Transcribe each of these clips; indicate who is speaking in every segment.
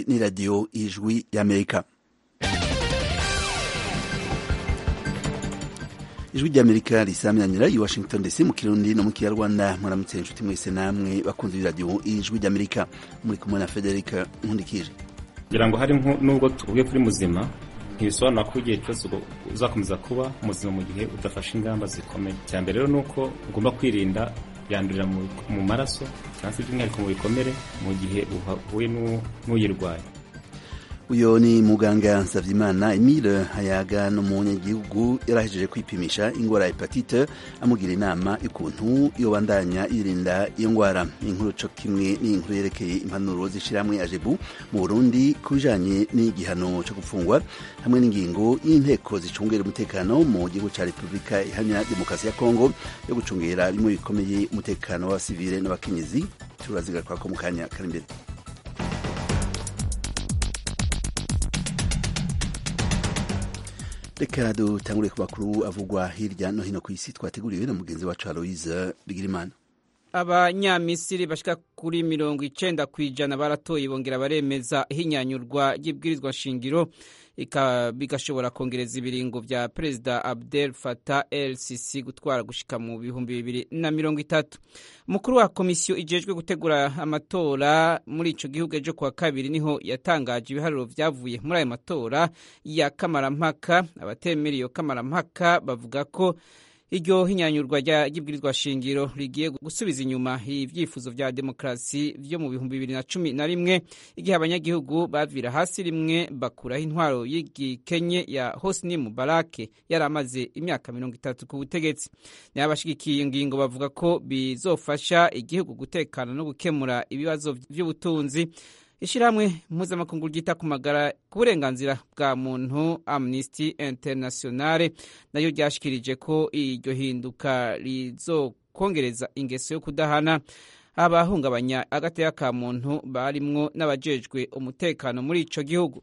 Speaker 1: ni radiyo ijwi y'amerika ijwi ry'amerika risamyanira i washington dc mu kirundi no mu kinyarwanda muramutse inshuti mwese namwe bakunze iradiyo ijwi ry'amerika muri kumwe na federica nkundikije
Speaker 2: kugira ngo hari nubwo tuvuge kuri muzima ntibisobanura ko igihe cyose uzakomeza kuba muzima mu gihe udafashe ingamba zikomeye icya mbere rero ni uko ugomba kwirinda yandurira mu maraso cyangwa se by'umwihariko mu bikomere mu gihe uhuye n'uyirwaye
Speaker 1: uyu ni muganga Nsavyimana Emile Hayaga n'umunyagihugu yarahejeje kwipimisha ingwara ya hepatite amugira inama y'ukuntu yobandanya yirinda iyo ngwara inkuru co kimwe n'inkuru yerekeye impanuro z'ishirahamwe ajebu mu Burundi ku bijanye n'igihano co gufungwa hamwe n'ingingo y'inteko zicungera umutekano mu gihugu ca Repubulika ihamya demokarasi ya Kongo yo gucungera bimwe bikomeye umutekano w'abasivile n'abakenyezi turazigaruka mu kanya kari imbere reka dutangure ku makuru avugwa hirya no hino ku isi twateguriwe na mugenzi wacu aloise bigirimana
Speaker 3: abanyamisiri bashika kuri mirongo icenda ku ijana baratoye bongera baremeza ihinyanyurwa ry'ibwirizwa shingiro bigashobora kongereza ibiringo vya perezida abdel fatah el sisi gutwara gushika mu bihumbi bibiri na mirongo itatu umukuru wa komisiyo ijejwe gutegura amatora muri ico gihugu ejo kuwa kabiri niho yatangaje ibiharuro vyavuye muri ayo matora ya kamarampaka abatemera iyo kamarampaka bavuga ko iryo hinyanyurwa ry'ibwirizwa shingiro rigiye gusubiza inyuma ibyifuzo vya demokarasi vyo mu bihumbi bibiri na cumi na rimwe igihe abanyagihugu bavira hasi rimwe bakuraho intwaro y'igikenye ya Hosni Mubarak yari amaze imyaka mirongo itatu ku butegetsi nayo abashigikiye ingingo bavuga ko bizofasha igihugu gutekana no gukemura ibibazo vy'ubutunzi ishyirahamwe mpuzamakungu ryita ku magara ku burenganzira bwa muntu amnesty internationale nayo ryashikirije ko iryo hinduka rizokongereza ingeso yo kudahana abahungabanya agateka ka muntu barimwo n'abajejwe umutekano muri ico gihugu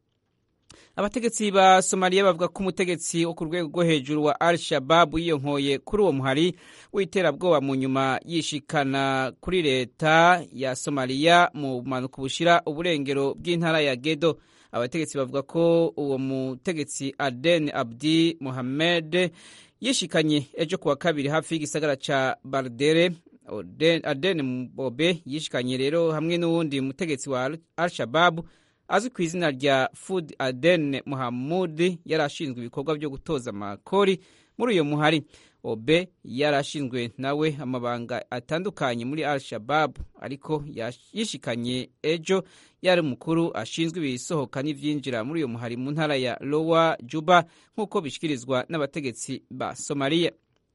Speaker 3: abategetsi ba somaliya bavuga ko umutegetsi wo ku rwego rwo hejuru wa al shababu yiyonkoye kuri uwo muhari w'iterabwoba mu nyuma yishikana kuri leta ya somaliya mu bumanuko bushira uburengero bw'intara ya gedo abategetsi bavuga ko uwo mutegetsi aden abdi mohamed yishikanye ejo kuwa kabiri hafi y'igisagara ca bardere aden bobe yishikanye rero hamwe n'uwundi mutegetsi wa al shababu azwi ku izina rya Fud Aden Muhamud yari ashinzwe ibikorwa byo gutoza amakori muri uyo muhari obe yari ashinzwe nawe amabanga atandukanye muri al shabab ariko yishikanye ejo yari umukuru ashinzwe ibisohoka n'ivyinjira muri uyo muhari mu ntara ya lowa juba nk'uko bishikirizwa n'abategetsi ba somaliya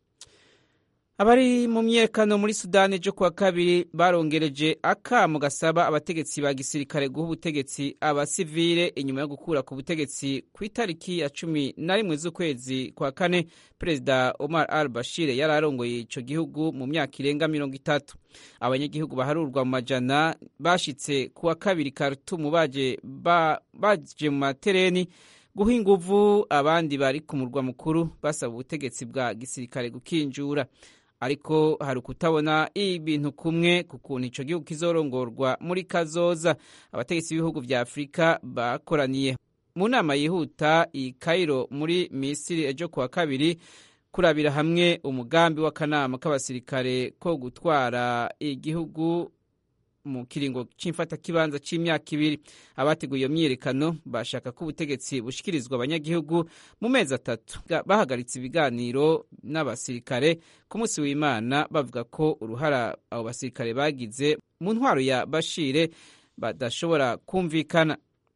Speaker 3: abari mu myekano muri sudani ejo kuwa kabiri barongereje akamo gasaba abategetsi ba gisirikare guha ubutegetsi abasivile inyuma yo gukura ku butegetsi ku itariki ya cumi na rimwe z'ukwezi kwa kane perezida omar al bashir yari arongoye ico gihugu mu myaka irenga mirongo itatu abanyagihugu baharurwa mu majana bashitse kuwa kabiri karutumu baje baje mu matereni guha inguvu abandi bari ku murwa mukuru basaba ubutegetsi bwa gisirikare gukinjura ariko hari ukutabona ibintu kumwe ku kuntu ico gihugu kizorongorwa muri kazoza abategetsi b'ibihugu vya afurika bakoraniye mu nama yihuta i kairo muri misiri ejo kuwa kabiri kurabira hamwe umugambi w'akanama k'abasirikare ko gutwara igihugu mu kiringo c'imfatakibanza c'imyaka ibiri abateguye iyo myiyerekano bashaka ko ubutegetsi bushikirizwa abanyagihugu mu mezi atatu bahagaritse ibiganiro n'abasirikare ku munsi w'imana bavuga ko uruhara abo basirikare bagize mu ntwaro ya bashire badashobora kumvikana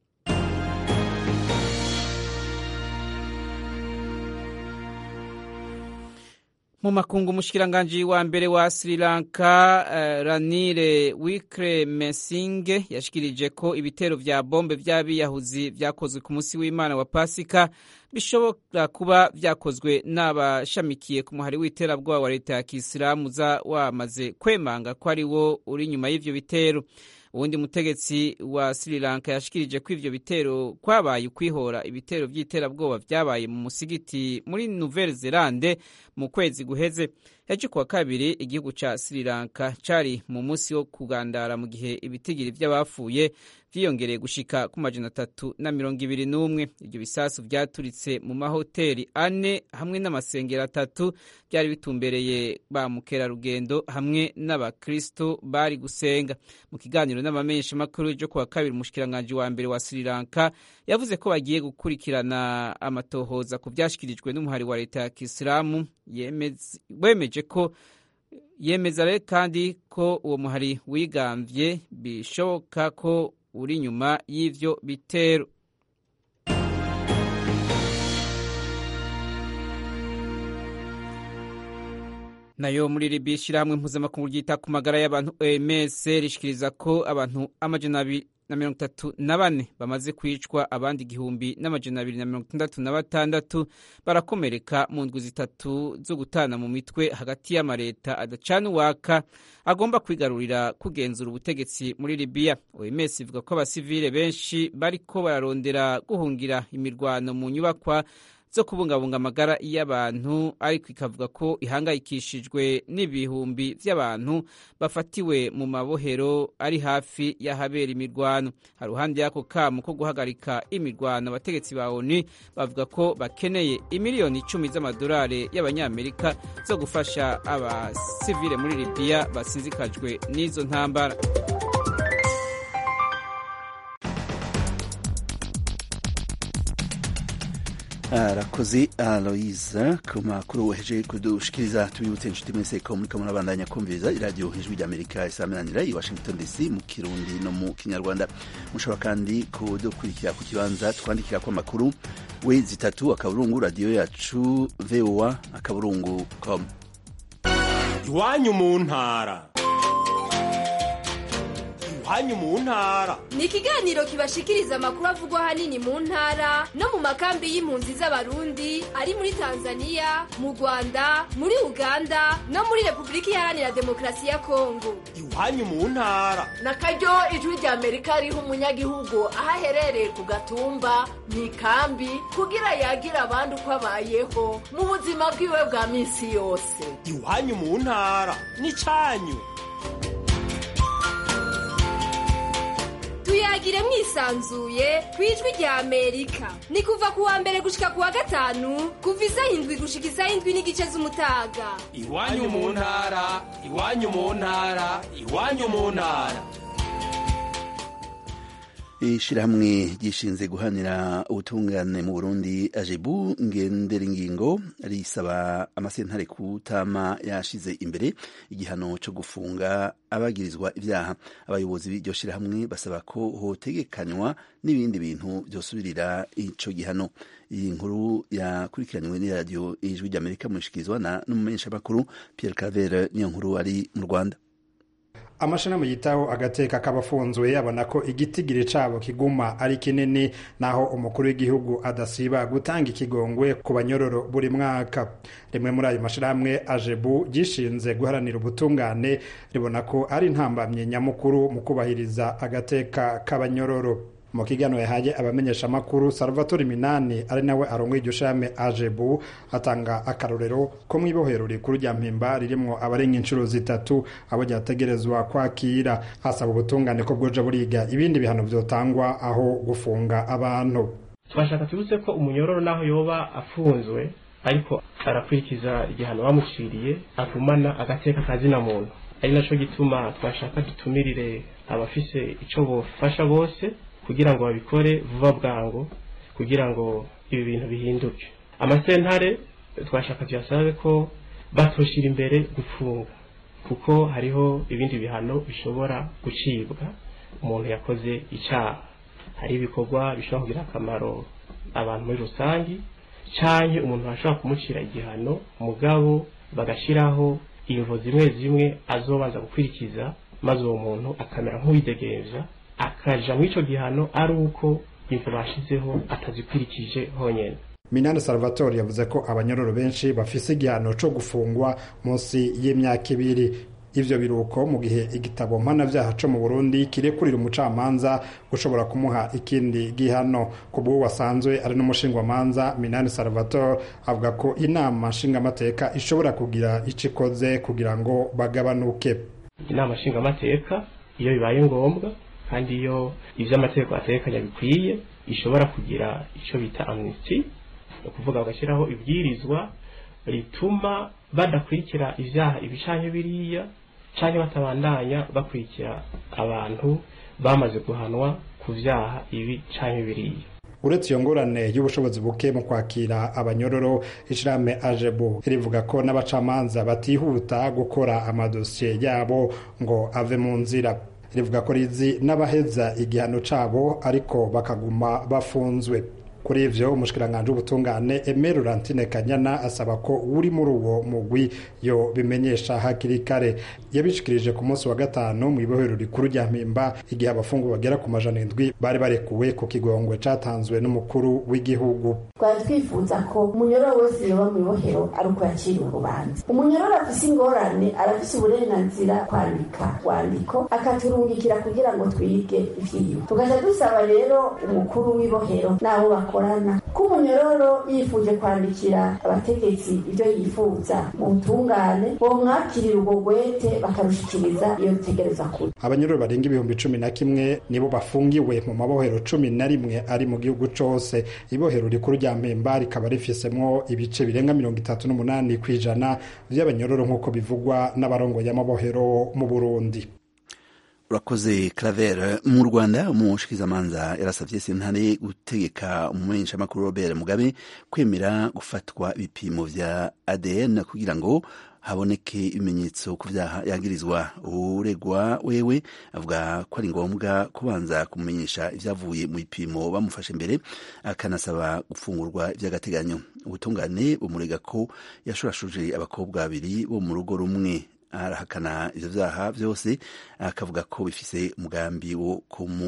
Speaker 3: mu makungu umushikiranganji wa mbere wa Sri Lanka uh, Ranile Wickremesinghe yashikirije ko ibitero vya bombe vy'abiyahuzi vyakozwe ku munsi w'Imana wa Pasika bishobora kuba vyakozwe n'abashamikiye ku muhari w'iterabwoba wa leta ya Kisilamu za wamaze kwemanga ko ari wo uri inyuma y'ivyo bitero uwundi mutegetsi wa Sri Lanka yashikirije ko ivyo bitero kwabaye ukwihora ibitero vy'iterabwoba vyabaye mu musigiti muri Nouvelle Zelande mu kwezi guheze ejo kuwa kabiri igihugu ca sri lanka cari mu munsi wo kugandara mu gihe ibitigiri vy'abapfuye vyiyongereye gushika ku majana atatu na mirongo ibiri n'umwe ivyo bisasu vyaturitse mu mahoteli ane hamwe n'amasengero atatu vyari bitumbereye ba mukerarugendo hamwe n'abakristo bari gusenga mu kiganiro n'amamenyesha makuru ejo kuwa kabiri umushikiranganji wa mbere wa sri lanka yavuze ko bagiye gukurikirana amatohoza ku vyashikirijwe n'umuhari wa leta ya kisilamu wemeje ko yemeza rero kandi ko uwo muhari wigamvye bishoboka ko uri inyuma y'ivyo bitero nayo muri libiya ishyirahamwe mpuzamakungu ryita ku magara y'abantu oms rishikiriza ko abantu amajana abiri na mirongo itatu na bane bamaze kwicwa abandi igihumbi n'amajana abiri na mirongo itandatu na batandatu barakomereka mu ndwi zitatu zo gutana mu mitwe hagati y'amareta adacana uwaka agomba kwigarurira kugenzura ubutegetsi muri libiya oms ivuga ko abasivile benshi bariko bararondera guhungira imirwano mu nyubakwa zo kubungabunga amagara y'abantu ariko ikavuga ko ihangayikishijwe n'ibihumbi by'abantu bafatiwe mu mabohero ari hafi y'ahabera imirwano hari uruhande y'ako kamo ko guhagarika imirwano abategetsi ba onu bavuga ko bakeneye imiliyoni icumi z'amadolari y'abanyamerika zo gufasha abasivile muri libiya basinzikajwe n'izo ntambara
Speaker 1: arakoze aloise ku makuru weheje kudushikiriza tubibutse inshuti mwese ko muriko murabandanya kumviriza iradiyo ijwi ry'amerika isaminanira i washington dc mu kirundi no mu kinyarwanda mushobora kandi kudukurikira ku kibanza twandikira ko amakuru we zitatu akaburungu radiyo yacu voa akaburungu com
Speaker 4: iwanyu mu ntara iwanyu mu ntara
Speaker 5: ni ikiganiro kibashikiriza amakuru avugwa ahanini mu ntara no mu makambi y'impunzi z'abarundi ari muri tanzania mu rwanda muri uganda no muri repubulika iharanira demokarasi ya kongo
Speaker 4: iwanyu mu ntara
Speaker 6: na karyo ijwi rya amerika riha umunyagihugu aho aherereye ku gatumba mu ikambi kugira yagira abandi uko abayeho mu buzima bwiwe bwa minsi yose
Speaker 4: iwanyu mu ntara ni cyanyu
Speaker 5: tuyagire mwisanzuye ku ijwi rya amerika ni kuva ku wa mbere gushika ku wa gatanu kuva isaha indwi gushika isaha indwi n'igice z'umutaga
Speaker 4: iwanyu mu ntara iwanyu mu ntara iwanyu mu ntara
Speaker 1: ishirahamwe ryishinze guhanira ubutungane mu burundi ajebu ngendera ingingo risaba amasentare kutama yashize imbere igihano cyo gufunga abagirizwa ibyaha abayobozi b'iryo shirahamwe basaba ko hotegekanywa n'ibindi bintu byosubirira ico gihano iyi nkuru yakurikiranywe n'iradiyo ijwi ry'amerika mushikirizwa na n'umumenyeshamakuru pierre cavere niyo nkuru ari mu rwanda
Speaker 7: amashirahamwe yitaho agateka k'abafunzwe abona ko igitigiri cabo kiguma ari kinini naho umukuru w'igihugu adasiba gutanga ikigongwe ku banyororo buri mwaka rimwe muri ayo mashirahamwe ajebu gishinze guharanira ubutungane ribona ko ari intambamye nyamukuru mu kubahiriza agateka k'abanyororo mu kiganiro yahaye abamenyeshamakuru salvatore minani ari nawe arongoye iryo shame ajebu atanga akarorero ko mu ibohero rikuru rya mpimba ririmwo abarenga inshuro zitatu abo ryategerezwa kwakira hasaba ubutungane ko bwoja buriga ibindi bihano vyotangwa aho gufunga abantu
Speaker 8: turashaka tubutse ko umunyororo naho yoba afunzwe ariko arakurikiza igihano bamuciriye agumana agateka kazina muntu ari naco gituma twashaka dutumirire abafise ico bofasha bose kugira ngo babikore vuba bwangu kugira ngo ibi bintu bihinduke amasentare twashaka tuyasabe ko batoshira imbere gufunga kuko hariho ibindi bihano bishobora gucibwa umuntu yakoze icyaha hari ibikorwa bishobora kugira akamaro abantu muri rusange canke umuntu ashobora kumucira igihano mugabo bagashiraho imvo zimwe zimwe azobanza gukurikiza maze uwo muntu akamera nk'uwidegemvya akaja mw'ico gihano ari uko imvo bashizeho atazikurikije honyene
Speaker 7: minani salvatore yavuze ko abanyororo benshi bafise igihano co gufungwa munsi y'imyaka ibiri ivyo biruko mu gihe igitabo mpanavyaha co mu burundi kirekurira umucamanza gushobora kumuha ikindi gihano ku bw'uwo wasanzwe ari n'umushingwamanza minani salvatore avuga ko inama nshingamateka ishobora kugira ico ikoze kugira ngo bagabanuke
Speaker 8: inama nshingamateka iyo bibaye ngombwa kandi iyo ivyo amategeko ategekanya bikwiye ishobora kugira ico bita amnesty ni ukuvuga bagashyiraho ibwirizwa rituma badakurikira ivyaha ibicanye biriya canke batabandanya bakurikira abantu bamaze guhanwa ku vyaha ibi canke biriya
Speaker 7: uretse iyo ngorane y'ubushobozi buke mu kwakira abanyororo ishirahamwe ajebu rivuga ko n'abacamanza batihuta gukora amadosiye yabo ngo ave mu nzira rivuga ko rizi n'abaheza igihano cabo ariko bakaguma bafunzwe kuri ivyo umushikiranganji w'ubutungane Aimé Laurentine Kanyana asaba ko uri muri uwo mugwi yo bimenyesha hakiri kare yabishikirije ku munsi wa gatanu mu ibohero rikuru rya Mpimba igihe abafungwa bagera ku majana indwi bari barekuwe ku kigongwe catanzwe n'umukuru w'igihugu
Speaker 9: twari twifuza ko umunyororo wese yoba mu ibohero ari uko yaciriwe urubanza umunyororo afise ingorane arafise uburenganzira kwandika rwandiko akaturungikira kugira ngo twige ivyiwe tugaca dusaba rero umukuru w'ibohero n'abo bakorana ko umunyororo yifuje kwandikira abategetsi ibyo yifuza mu butungane bomwakirira ubwo gwete bakarushikiriza iyo bitegereza kure
Speaker 7: abanyororo barenga ibihumbi cumi na kimwe nibo bafungiwe mu mabohero cumi na rimwe ari mu gihugu cose ibohero rikuru rya mpemba rikaba rifisemwo ibice birenga mirongo itatu n'umunani ku ijana vy'abanyororo nk'uko bivugwa n'abarongoye amabohero mu burundi
Speaker 1: urakoze claver mu rwanda umushikizamanza yarasavye sentare gutegeka umumenyeshamakuru robert mugabe kwemera gufatwa ibipimo vya adn kugira ngo haboneke ibimenyetso ku vyaha yagirizwa uregwa wewe avuga ko ari ngombwa kubanza kumumenyesha ivyavuye mu bipimo bamufashe mbere akanasaba gufungurwa ivy'agateganyo ubutungane bumurega ko yashurashuje abakobwa babiri bo mu rugo rumwe arahakana ivyo vyaha vyose akavuga ko bifise umugambi wo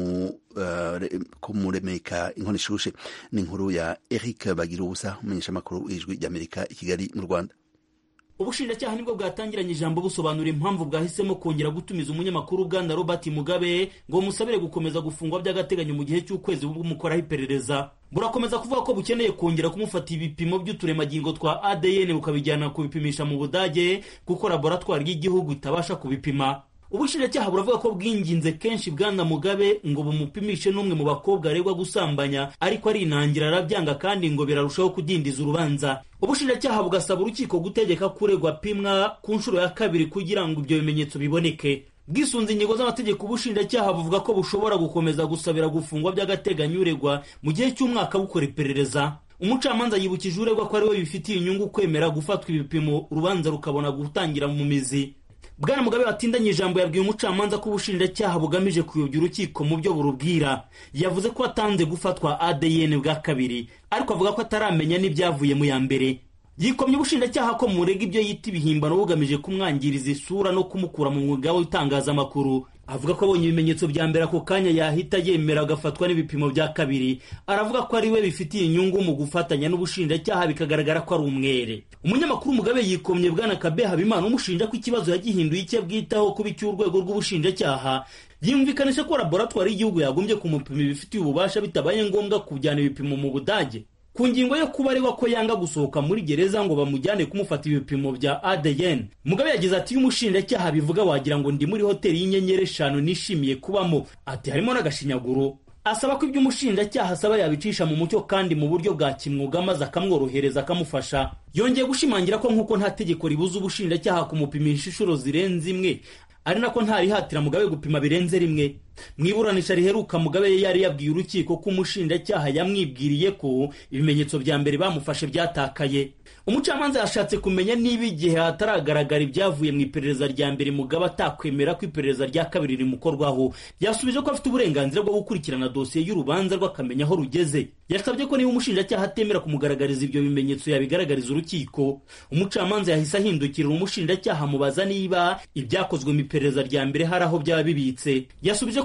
Speaker 1: kumuremeka uh, inkono ishushe ni inkuru ya Eric Bagirubusa umumenyeshamakuru w'ijwi ry'Amerika i Kigali mu Rwanda
Speaker 10: ubushinjacyaha nibwo bwatangiranye ijambo busobanura impamvu bwahisemo kongera gutumiza umunyamakuru bwana robert mugabe ngo musabire gukomeza gufungwa by'agateganyo mu gihe cy'ukwezi bumukoraho iperereza burakomeza kuvuga ko bukeneye kongera kumufata ibipimo by'uturemangingo twa adn bukabijyana kubipimisha mu budage kuko laboratwari y'igihugu itabasha kubipima ubushinjacyaha buravuga ko bwinginze kenshi bwana mugabe ngo bumupimishe n'umwe mu bakobwa aregwa gusambanya ariko arinangira arabyanga kandi ngo birarushaho kudindiza urubanza ubushinjacyaha bugasaba urukiko gutegeka kuregwa apimwa ku nshuro ya kabiri kugira ngo ibyo bimenyetso biboneke bwisunze ingingo z'amategeko ubushinjacyaha buvuga ko bushobora gukomeza gusabira gufungwa by'agateganyo uregwa mu gihe cy'umwaka bukora iperereza umucamanza yibukije uregwa ko ariwe bifitiye inyungu kwemera gufatwa ibipimo urubanza rukabona gutangira mu mizi bwana mugabe watindanye ijambo yabwiye umucamanza ko ubushinjacyaha bugamije kuyobya urukiko mu byo burubwira yavuze ko atanze gufatwa adn bwa kabiri ariko avuga ko ataramenya n'ibyavuye mu ya mbere yikomye ubushinjacyaha ko murega ibyo yita ibihimbano bugamije kumwangiriza isura no kumukura mu mwuga w'itangazamakuru avuga ko abonye ibimenyetso bya mbere ako kanya yahita yemera agafatwa n'ibipimo bya kabiri aravuga ko ari we bifitiye inyungu mu gufatanya n'ubushinjacyaha bikagaragara ko ari umwere umunyamakuru mugabe yikomye bwana kabe habimana umushinja ko ikibazo yagihinduye icyo bwitaho kuba icy'urwego rw'ubushinjacyaha yumvikanisha ko laboratwari y'igihugu yagombye kumupima ibifitiye ububasha bitabaye ngombwa kujyana ibipimo mu budage ku ngingo yo kuba aregwa ko yanga gusohoka muri gereza ngo bamujyane kumufata ibipimo bya ADN mugabe yagize ati iyo umushinjacyaha bivuga wagira ngo ndi muri hoteli y'inyenyeri eshanu nishimiye kubamo ati harimo n'agashinyaguro asaba ko ibyo umushinjacyaha asaba yabicisha mu mucyo kandi mu buryo bwa kimwuga maze akamworohereza akamufasha yongeye gushimangira ko nk'uko nta tegeko ribuza ubushinjacyaha kumupimisha inshuro zirenze imwe ari nako ntarihatira mugabe gupima birenze rimwe mu iburanisha riheruka mugabe yari yabwiye urukiko ko umushinjacyaha yamwibwiriye ko ibimenyetso bya mbere bamufashe byatakaye umucamanza yashatse kumenya niba igihe hataragaragara ibyavuye mu iperereza rya mbere mugabe atakwemera ko iperereza rya kabiri rimukorwaho yasubije ko afite uburenganzira bwo gukurikirana dosiye y'urubanza rwe akamenya aho rugeze yasabye ko niba umushinjacyaha atemera kumugaragariza ibyo bimenyetso yabigaragariza urukiko umucamanza yahise ahindukirira umushinjacyaha amubaza niba ibyakozwe mu iperereza rya mbere hari aho byaba bibitse yasubije ko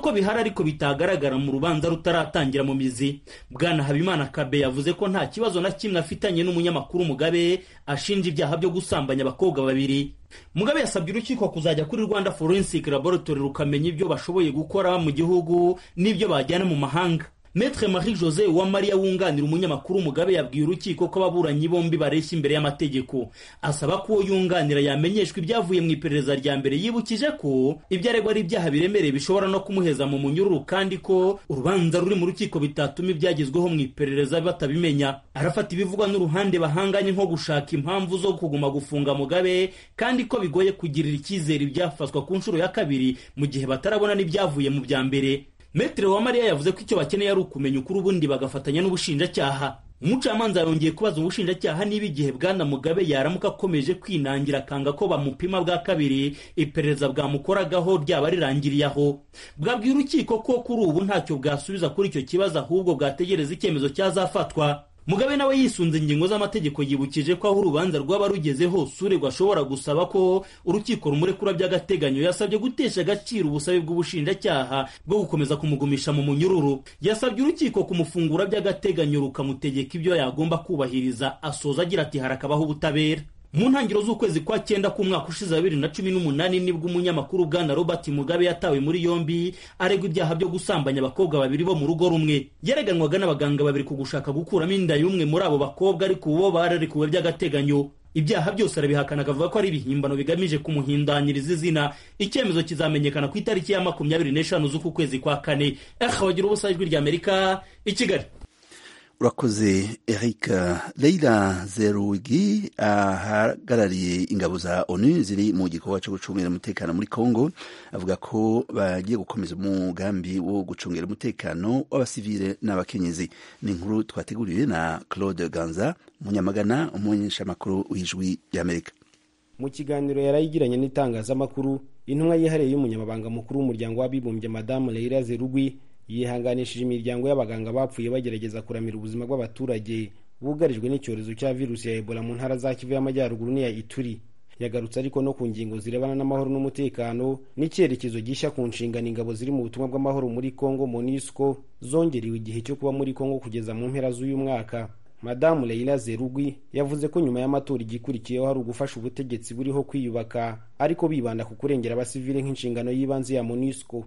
Speaker 10: ko bihari ariko bitagaragara mu rubanza rutaratangira mu mizi bwana habimana kabe yavuze ko nta kibazo na kimwe afitanye n'umunyamakuru mugabe ashinja ibyaha byo gusambanya abakobwa babiri mugabe yasabye urukiko kuzajya kuri rwanda forensic laboratory rukamenya ibyo bashoboye gukora mu gihugu n'ibyo bajyana mu mahanga Maître Marie Jose Uwamariya wunganira umunyamakuru Mugabe yabwiye urukiko ko ababuranyi bombi bareshya imbere y'amategeko asaba ko uwo yunganira yamenyeshwa ibyavuye mu iperereza rya mbere yibukije ko ibyo aregwa ari ibyaha biremereye bishobora no kumuheza mu munyururu kandi ko urubanza ruri mu rukiko bitatuma ibyagezweho mu iperereza batabimenya arafata ibivugwa n'uruhande bahanganye nko gushaka impamvu zo kuguma gufunga Mugabe kandi ko bigoye kugirira icyizere ibyafatwa ku nshuro ya kabiri mu gihe batarabona n'ibyavuye mu bya mbere Metre wa Mariya yavuze ko icyo bakeneye ari ukumenya ukuri ubundi bagafatanya n'ubushinjacyaha umucamanza yongeye kubaza ubushinjacyaha niba igihe bwana mugabe yaramuka akomeje kwinangira akanga ko bamupima bwa kabiri iperereza bwamukoragaho ryaba rirangiriye aho bwabwira urukiko ko kuri ubu ntacyo bwasubiza kuri icyo kibazo ahubwo bwategereza icyemezo cyazafatwa mugabe nawe yisunze ingingo z'amategeko yibukije ko aho urubanza rwaba rugeze hose uregwa ashobora gusaba ko urukiko rumurekura by'agateganyo yasabye gutesha agaciro ubusabe bw'ubushinjacyaha bwo gukomeza kumugumisha mu munyururu yasabye urukiko kumufungura by'agateganyo rukamutegeka ibyo yagomba kubahiriza asoza agira ati harakabaho ubutabera mu ntangiriro z'ukwezi kwa cyenda k'umwaka ushize wa bibiri na cumi n'umunani nibwo umunyamakuru bwana robert mugabe yatawe muri yombi aregwa ibyaha byo gusambanya abakobwa babiri bo mu rugo rumwe yareganwaga n'abaganga babiri ku gushaka gukuramo inda y'umwe muri abo bakobwa ariko ubu bo bararekuwe by'agateganyo ibyaha byose arabihakana akavuga ko ari ibihimbano bigamije kumuhindanyiriza izina icyemezo kizamenyekana ku itariki ya makumyabiri n'eshanu z'uku kwezi kwa kane aha bagira ubusa ijwi ry'amerika i kigali
Speaker 1: urakoze eric leila zerugi ahagarariye ingabo za onu ziri mu gikorwa cyo gucungira umutekano muri congo avuga ko bagiye gukomeza umugambi wo gucungira umutekano w'abasivile n'abakenyezi ni inkuru twateguriwe na claude ganza umunyamagana umumenyeshamakuru w'ijwi ry'amerika
Speaker 11: mu kiganiro yarayigiranye n'itangazamakuru intumwa yihariye y'umunyamabanga mukuru w'umuryango w'abibumbye madamu leila zerugwi yihanganishije imiryango y'abaganga bapfuye bagerageza kuramira ubuzima bw'abaturage bugarijwe n'icyorezo cya virusi ya ebola mu ntara za kivu y'amajyaruguru n'iya ituri yagarutse ariko no ku ngingo zirebana n'amahoro n'umutekano n'icyerekezo gishya ku nshingano ingabo ziri mu butumwa bw'amahoro muri congo monisco zongerewe igihe cyo kuba muri congo kugeza mu mpera z'uyu mwaka madamu leila zerugwi yavuze ko nyuma y'amatora igikurikiyeho hari ugufasha ubutegetsi buriho kwiyubaka ariko bibanda ku kurengera abasivile nk'inshingano y'ibanze ya monisco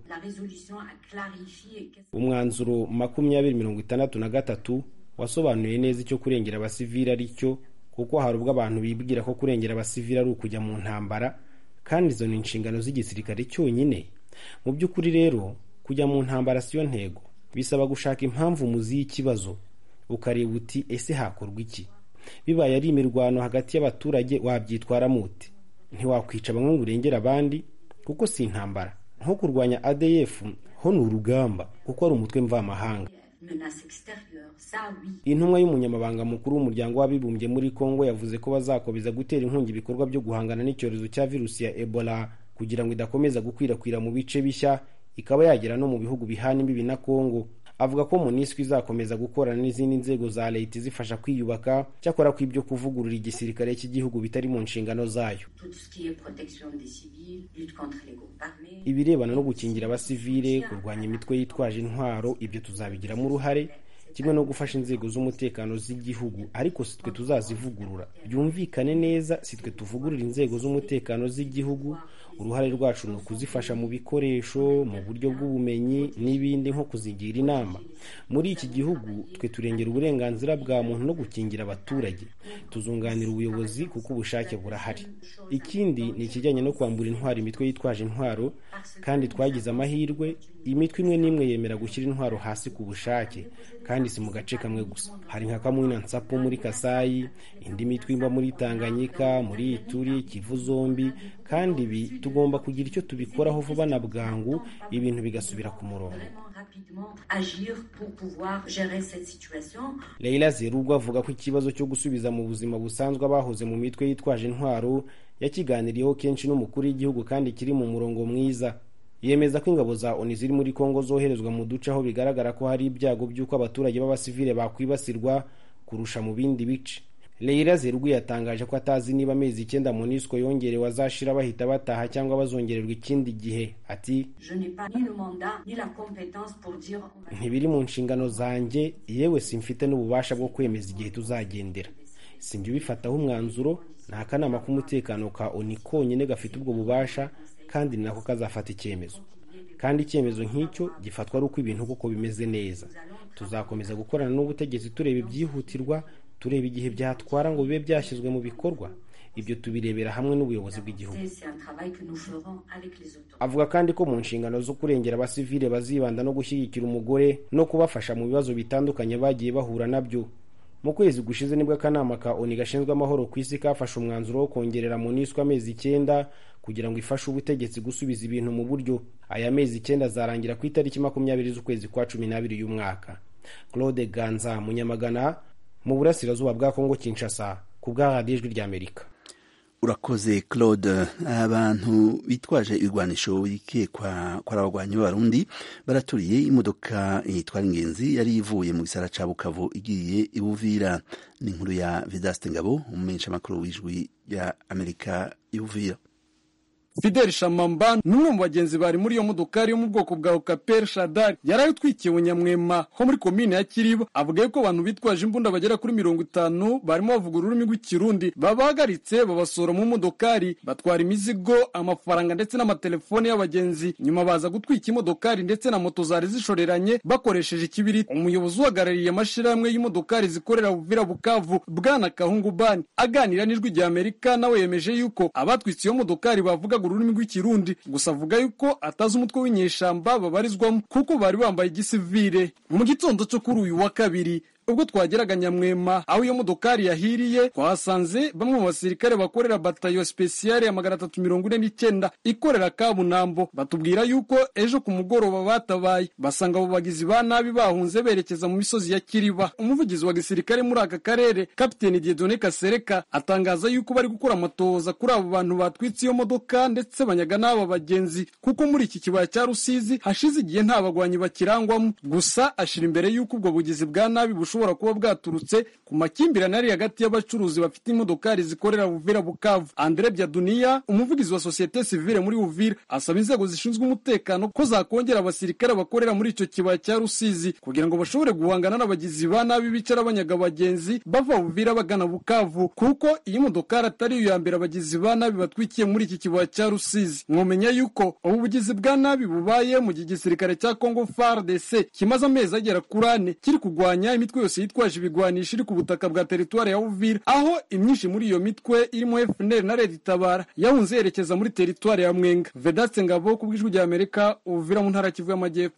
Speaker 11: umwanzuro makumyabiri mirongo itandatu na gatatu wasobanuye neza icyo kurengera abasivile ari cyo kuko hari ubwo abantu bibwira ko kurengera abasivile ari ukujya mu ntambara kandi izo ni inshingano z'igisirikare cyonyine mu by'ukuri rero kujya mu ntambara siyo ntego bisaba gushaka impamvu muzi y'ikibazo ukareba uti ese hakorwa iki bibaye ari imirwano hagati y'abaturage wabyitwaramo uti ntiwakwica bamwe ngo urengere abandi kuko si intambara nko kurwanya adf ho ni urugamba kuko ari umutwe mvamahanga intumwa y'umunyamabanga mukuru w'umuryango w'abibumbye muri congo yavuze ko bazakomeza gutera inkunga ibikorwa byo guhangana n'icyorezo cya virusi ya ebola kugira ngo idakomeza gukwirakwira mu bice bishya ikaba yagera no mu bihugu bihana imbibi na congo avuga ko monisco izakomeza gukorana n'izindi nzego za leta izifasha kwiyubaka cyakora ko ibyo kuvugurura igisirikare cy'igihugu bitari mu nshingano zayo ibirebana no gukingira abasivile kurwanya imitwe yitwaje intwaro ibyo tuzabigiramo uruhare kimwe no gufasha inzego z'umutekano z'igihugu ariko si twe tuzazivugurura byumvikane neza si twe tuvugurura inzego z'umutekano z'igihugu uruhare rwacu ni ukuzifasha mu bikoresho mu buryo bw'ubumenyi n'ibindi nko kuzigira inama muri iki gihugu twe turengera uburenganzira bwa muntu no gukingira abaturage tuzunganira ubuyobozi kuko ubushake burahari ikindi ni ikijyanye no kwambura intwaro imitwe yitwaje intwaro kandi twagize amahirwe imitwe imwe n'imwe yemera gushyira intwaro hasi ku bushake kandi si mu gace kamwe gusa hari nka kamwina nsapo muri kasayi indi mitwe iba muri tanganyika muri ituri kivu zombi kandi ibi tugomba kugira icyo tubikoraho vuba na bwangu ibintu bigasubira ku murongo leila zerubwo avuga ko ikibazo cyo gusubiza mu buzima busanzwe abahoze mu mitwe yitwaje intwaro yakiganiriyeho kenshi n'umukuru w'igihugu kandi kiri mu murongo mwiza yemeza ko ingabo za oni ziri muri kongo zoherezwa mu duce aho bigaragara ko hari ibyago by'uko abaturage b'abasivile bakwibasirwa kurusha mu bindi bice Leila Zerugui yatangaje ko atazi niba amezi icyenda MONUSCO yongerewe azashira bahita bataha cyangwa bazongererwa ikindi gihe ati ntibiri mu nshingano zanjye yewe simfite n'ububasha bwo kwemeza igihe tuzagendera sinjye ubifataho umwanzuro ni akanama k'umutekano ka oni konyine gafite ubwo bubasha kandi ni nako kazafata icyemezo kandi icyemezo nk'icyo gifatwa ari uko ibintu koko bimeze neza tuzakomeza gukorana n'ubutegetsi tureba ibyihutirwa tureba igihe byatwara ngo bibe byashyizwe mu bikorwa ibyo tubirebera hamwe n'ubuyobozi bw'igihugu avuga kandi ko mu nshingano zo kurengera abasivile bazibanda no gushyigikira umugore no kubafasha mu bibazo bitandukanye bagiye bahura nabyo mu kwezi gushize nibwo akanama ka oni gashinzwe amahoro ku isi kafashe umwanzuro wo kongerera monisco amezi icyenda kugira ngo ifashe ubutegetsi gusubiza ibintu mu buryo aya mezi icyenda azarangira ku itariki makumyabiri z'ukwezi kwa cumi n'abiri y'umwaka claude ganza munyamagana mu burasirazuba bwa kongo kinshasa ku bwa radiyo ijwi ry'amerika
Speaker 1: urakoze claude abantu bitwaje ibigwanisho bikekwa ko ari abagwanyi b'abarundi baraturiye imodoka itwara ingenzi yari ivuye mu gisara ca bukavu igiye ibuvira ni inkuru ya vidaste ngabo umumenyeshamakuru w'ijwi rya amerika ibuvira
Speaker 12: Fidel Shamamba ni umwe mu bagenzi bari muri iyo modokari yo mu bwoko bwa Okaper Shadari yari ayitwikiye Nyamwema ho muri komine ya Kiriba avuga ko abantu bitwaje imbunda bagera kuri mirongo itanu barimo bavuga ururimi rw'ikirundi babahagaritse babasora mu modokari batwara imizigo amafaranga ndetse n'amatelefone y'abagenzi nyuma baza gutwika imodokari ndetse na moto zari zishoreranye bakoresheje ikibiriti umuyobozi uhagarariye amashirahamwe y'imodokari zikorera Buvira Bukavu Bwana Kahungu Bani aganira n'ijwi rya Amerika nawe yemeje yuko abatwitse iyo modokari bavuga ururimi rw'ikirundi gusa avuga yuko atazi umutwe w'inyeshamba babarizwamo kuko bari bambaye igisivire mu gitondo cyo kuri uyu wa kabiri ubwo twageraga nyamwema aho iyo modokari yahiriye twahasanze bamwe mu basirikare bakorera batayo spesiyale ya magana atatu mirongo ine n'icyenda ikorera kabunambo batubwira yuko ejo ku mugoroba batabaye basanga abo bagizi ba nabi bahunze berekeza mu misozi ya kiriba umuvugizi wa gisirikare muri aka karere kapiteni diedone kasereka atangaza yuko bari gukora amatohoza kuri abo bantu batwitse iyo modoka ndetse banyaga n'aba bagenzi kuko muri iki kibaya cya rusizi hashize igihe nta bagwanyi bakirangwamo gusa ashira imbere yuko ubwo bugizi bwa nabi bushobora kuba bwaturutse ku makimbirane ari hagati y'abacuruzi bafite imodokari zikorera Uvira Bukavu Andre Byaduniya umuvugizi wa sosiyete sivile muri Uvira asaba inzego zishinzwe umutekano ko zakongera abasirikare bakorera muri icyo kibaya cya Rusizi kugira ngo bashobore guhangana n'abagizi ba nabi bicara banyaga abagenzi bava Uvira bagana Bukavu kuko iyi modokari atari iyo ya mbere abagizi ba nabi batwikiye muri iki kibaya cya Rusizi mwomenya yuko ubu bugizi bwa nabi bubaye mu gihe igisirikare cya Congo FARDC kimaze amezi agera kuri ane kiri kurwanya imitwe yose yitwaje ibigwanisho iri ku butaka bwa teritwari ya Uvira aho imyinshi muri iyo mitwe irimo FNL na Red Tabara yahunze yerekeza muri teritwari ya Mwenga Vedaste Ngabo ku bw'ijwi rya Amerika Uvira mu ntara Kivu y'Amajyepfo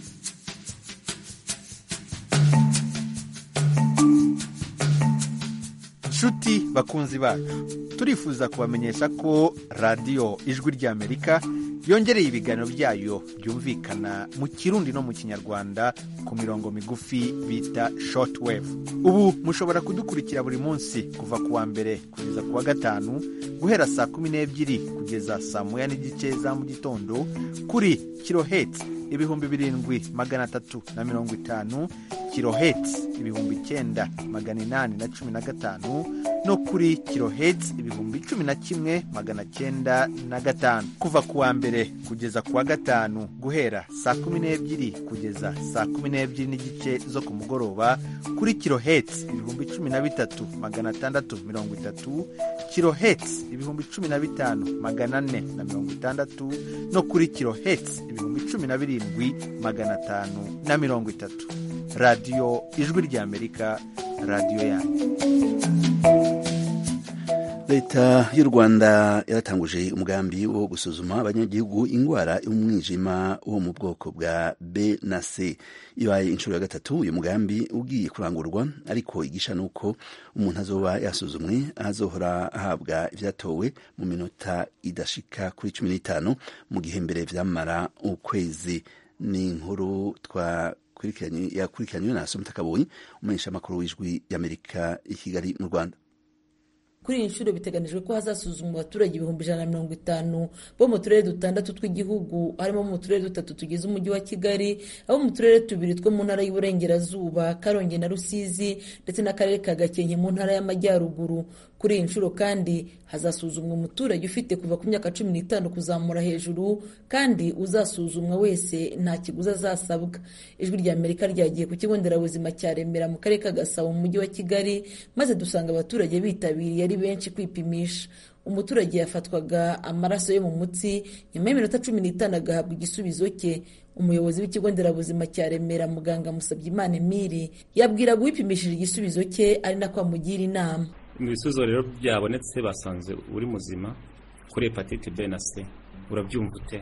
Speaker 13: nshuti bakunzi bacu turifuza kubamenyesha ko radiyo ijwi ry'amerika yongereye ibiganiro byayo byumvikana mu kirundi no mu kinyarwanda ku mirongo migufi bita shortwave ubu mushobora kudukurikira buri munsi kuva ku wa mbere kugeza ku wa gatanu guhera saa kumi n'ebyiri kugeza saa moya n'igice za mu gitondo kuri kiloheti ibihumbi birindwi magana atatu na mirongo itanu kiloheti ibihumbi icyenda magana inani na cumi na gatanu no kuri kiloheti ibihumbi cumi na kimwe magana cyenda na gatanu kuva ku wa mbere kugeza ku wa gatanu guhera saa kumi n'ebyiri kugeza saa kumi n'ebyiri n'igice zo ku mugoroba kuri kiloheti ibihumbi cumi na bitatu magana atandatu mirongo itatu kiloheti ibihumbi cumi na bitanu magana ane na mirongo itandatu no kuri kiloheti ibihumbi cumi na birindwi magana atanu na mirongo itatu radiyo ijwi ry'amerika radiyo yanyu
Speaker 1: leta y'u rwanda yaratanguje umugambi wo gusuzuma abanyagihugu indwara y'umwijima wo mu bwoko bwa b na c ibaye inshuro ya gatatu uyu mugambi ugiye kurangurwa ariko igisha ni uko umuntu azoba yasuzumwe azohora ahabwa ibyatowe mu minota idashika kuri cumi n'itanu mu gihe mbere byamara ukwezi ni inkuru twa yakurikiranywe na Asumta Kaboyi umumenyeshamakuru w'ijwi y'Amerika i Kigali mu Rwanda
Speaker 14: kuri iyi nshuro biteganijwe ko hazasuzumwa abaturage ibihumbi ijana na mirongo itanu bo mu turere dutandatu tw'igihugu harimo mu turere dutatu tugize umujyi wa kigali abo mu turere tubiri two mu ntara y'uburengerazuba karongi na rusizi ndetse n'akarere ka gakenke mu ntara y'amajyaruguru kuri iyi nshuro kandi hazasuzumwa umuturage ufite kuva ku myaka cumi n'itanu kuzamura hejuru kandi uzasuzumwa wese nta kiguzi azasabwa ijwi rya amerika ryagiye ku kigo nderabuzima cya remera mu karere ka gasabo mu mujyi wa kigali maze dusanga abaturage bitabiriye ari benshi kwipimisha umuturage yafatwaga amaraso yo mu mutsi nyuma y'iminota cumi n'itanu agahabwa igisubizo cye umuyobozi w'ikigo nderabuzima cya remera muganga musabyimana emili yabwiraga uwipimishije igisubizo cye ari nako amugira inama
Speaker 2: mu bisubizo rero byabonetse basanze uri muzima kuri hepatite b na c urabyumva ute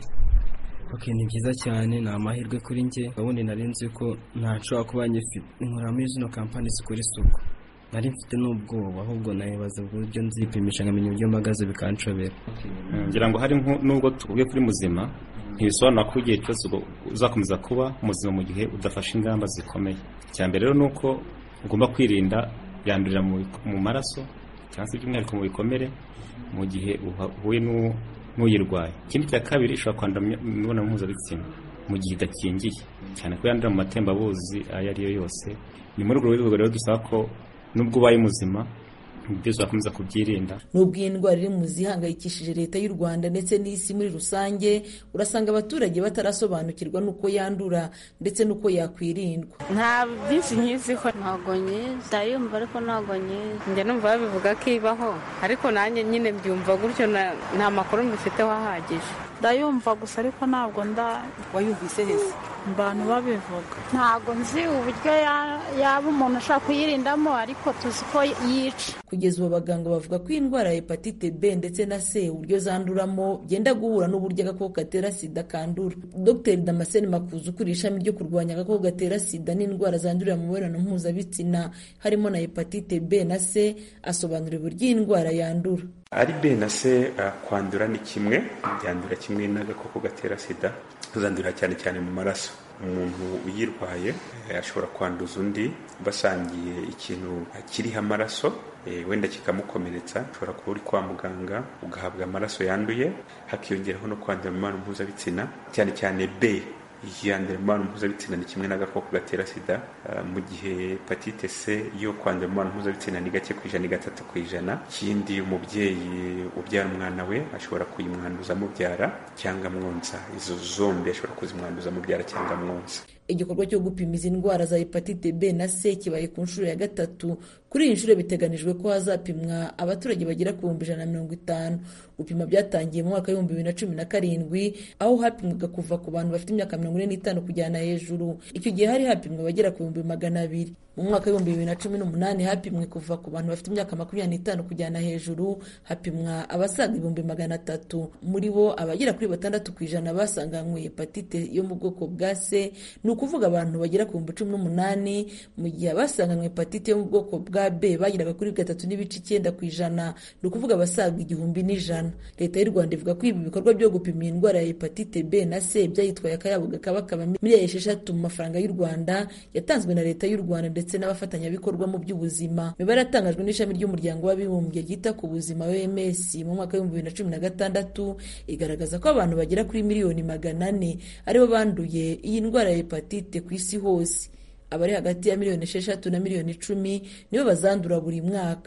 Speaker 15: ok ni byiza cyane ni amahirwe kuri njye ubundi nari nzi ko ntashobora kuba nyifite nkora muri zino kampani zikora isuku nari mfite n'ubwoba ahubwo nabibaza uburyo nzipimisha nkamenya uburyo mpagaze bikanshobera
Speaker 2: ngira ngo hari nubwo tuvuge kuri muzima ntibisobanura ko igihe cyose uzakomeza kuba muzima mu gihe udafashe ingamba zikomeye icya mbere rero ni uko ugomba kwirinda yandurira mu maraso cyangwa se by'umwihariko mu bikomere mu gihe uhuye n'uyirwaye ikindi cya kabiri ishobora kwandura imibonano mpuzabitsina mu gihe idakingiye cyane ko yandura mu matembabuzi ayo ari yo yose ni muri urwo rwego rero dusaba ko nubwo ubaye muzima byose wakomeza kubyirinda
Speaker 14: nubwo iyi ndwara iri mu zihangayikishije leta y'u rwanda ndetse n'isi muri rusange urasanga abaturage batarasobanukirwa n'uko yandura ndetse n'uko yakwirindwa
Speaker 16: nta byinshi nkiziho ntabwo nyizi ndayumva ariko ntabwo nyizi njya numva babivuga ko ibaho ariko nanjye nyine mbyumva gutyo nta makuru mbifiteho ahagije
Speaker 17: ndayumva gusa ariko ntabwo nda
Speaker 18: wayumvise heza
Speaker 17: abantu babivuga
Speaker 16: ntabwo nzi uburyo yaba umuntu ashobora kuyirindamo ariko tuzi ko yica
Speaker 14: kugeza ubu abaganga bavuga ko indwara ya hepatite b ndetse na c uburyo zanduramo byenda guhura n'uburyo agakoko gatera sida kandura dr damascene makuza ukuriye ishami ryo kurwanya agakoko gatera sida n'indwara zandurira mu mibonano mpuzabitsina harimo na hepatite b na c asobanura uburyo iyi ndwara yandura
Speaker 19: ari b na c kwandura ni kimwe byandura kimwe n'agakoko gatera sida tuzandurira cyane cyane mu maraso umuntu uyirwaye ashobora kwanduza undi basangiye ikintu kiriho amaraso wenda kikamukomeretsa ushobora kuba uri kwa muganga ugahabwa amaraso yanduye hakiyongeraho no kwandura mu mibonano mpuzabitsina cyane cyane b yandura mu mibonano mpuzabitsina ni kimwe n'agakoko gatera sida mu gihe hepatite c yo kwandura mu mibonano mpuzabitsina ni gake ku ijana ni gatatu ku ijana ikindi umubyeyi ubyara umwana we ashobora kuyimwanduza amubyara cyangwa amwonsa izo zombi ashobora kuzimwanduza amubyara cyangwa amwonsa
Speaker 14: igikorwa cyo gupima izi ndwara za hepatite b na c kibaye ku nshuro ya gatatu kuri iyi nshuro biteganijwe ko hazapimwa abaturage bagera ku bihumbi ijana na mirongo itanu gupima byatangiye mu mwaka w'ibihumbi bibiri na cumi na karindwi aho hapimwaga kuva ku bantu bafite imyaka mirongo ine n'itanu kujyana hejuru icyo gihe hari hapimwa abagera ku bihumbi magana abiri mu mwaka w'ibihumbi bibiri na cumi n'umunani hapimwe kuva ku bantu bafite imyaka makumyabiri n'itanu kujyana hejuru hapimwa abasaga ibihumbi magana atatu muri bo abagera kuri batandatu ku ijana basanganywe hepatite yo mu bwoko bwa c ni ukuvuga abantu bagera ku bihumbi cumi n'umunani mu gihe abasanganywe hepatite yo mu bwoko bwa b bageraga kuri gatatu n'ibice icyenda ku ijana ni ukuvuga abasaga igihumbi n'ijana leta y'u rwanda ivuga ko ibi bikorwa byo gupima iyi ndwara ya hepatite b na c byayitwaye akayabo kakaba miliyari esheshatu mu mafaranga y'u rwanda yatanzwe na leta y'u rwanda ndetse n'abafatanyabikorwa mu by'ubuzima imibare yatangajwe n'ishami ry'umuryango w'abibumbye ryita ku buzima oms mu mwaka w'ibihumbi bibiri na cumi na gatandatu igaragaza ko abantu bagera kuri miliyoni magana ane aribo banduye iyi ndwara ya hepatite ku isi hose abari hagati ya miliyoni esheshatu na miliyoni icumi nibo bazandura buri mwaka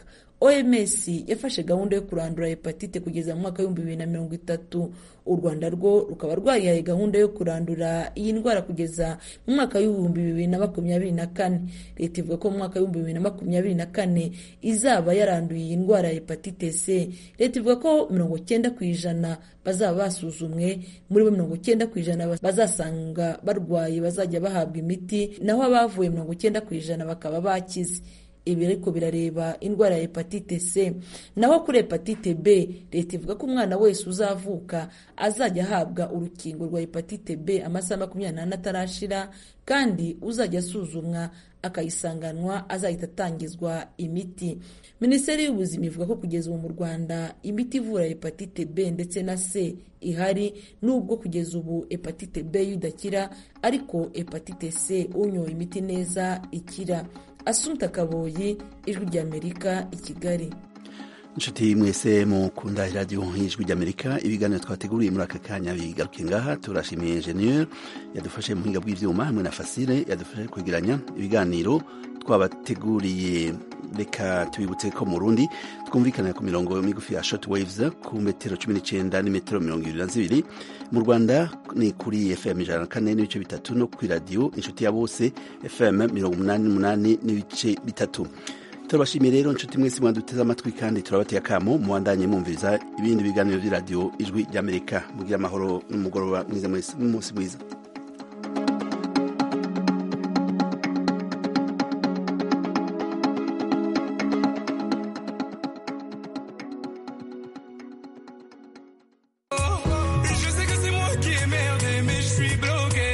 Speaker 14: oms yafashe gahunda yo kurandura hepatite kugeza mu mwaka w'ibihumbi bibiri na mirongo itatu u rwanda rwo rukaba rwarihaye gahunda yo kurandura iyi ndwara kugeza mu mwaka w'ibihumbi bibiri na makumyabiri na kane leta ivuga ko mu mwaka w'ibihumbi bibiri na makumyabiri na kane izaba yaranduye iyi ndwara ya hepatite c leta ivuga ko mirongo cyenda ku ijana bazaba basuzumwe muri bo mirongo cyenda ku ijana bazasanga barwaye bazajya bahabwa imiti naho abavuye mirongo cyenda ku ijana bakaba bakize ibi ariko birareba indwara ya hepatite c naho kuri hepatite b leta ivuga ko umwana wese uzavuka azajya ahabwa urukingo rwa hepatite b amasaha makumyabiri n'ane atarashira kandi uzajya asuzumwa akayisanganwa azahita atangizwa imiti minisiteri y'ubuzima ivuga ko kugeza ubu mu rwanda imiti ivura hepatite b ndetse na c ihari nubwo kugeza ubu hepatite b idakira ariko hepatite c unyoye imiti neza ikira asumta kaboyi ijwi ry'amerika i kigali
Speaker 1: inshuti mwese mukunda iradiyo y'ijwi ry'amerika ibiganiro twateguriye muri aka kanya bigaruke ngaha turashimiye enjeniyeri yadufashe mu buhinga bw'ibyuma hamwe na fasire yadufashe kwegeranya ibiganiro twabateguriye reka tubibutse ko mu rundi twumvikana ku mirongo migufi ya short waves ku metero cumi n'icyenda n'imetero mirongo irindwi na zibiri mu rwanda ni kuri fm ijana na kane n'ibice bitatu no ku iradiyo inshuti ya bose fm mirongo umunani n'umunani n'ibice bitatu turabashimiye rero inshuti mwese mwaduteze amatwi kandi turabateye akamo mubandanye mwumviriza ibindi biganiro by'iradiyo ijwi ry'amerika mugira amahoro n'umugoroba mwiza mwese n'umunsi mwiza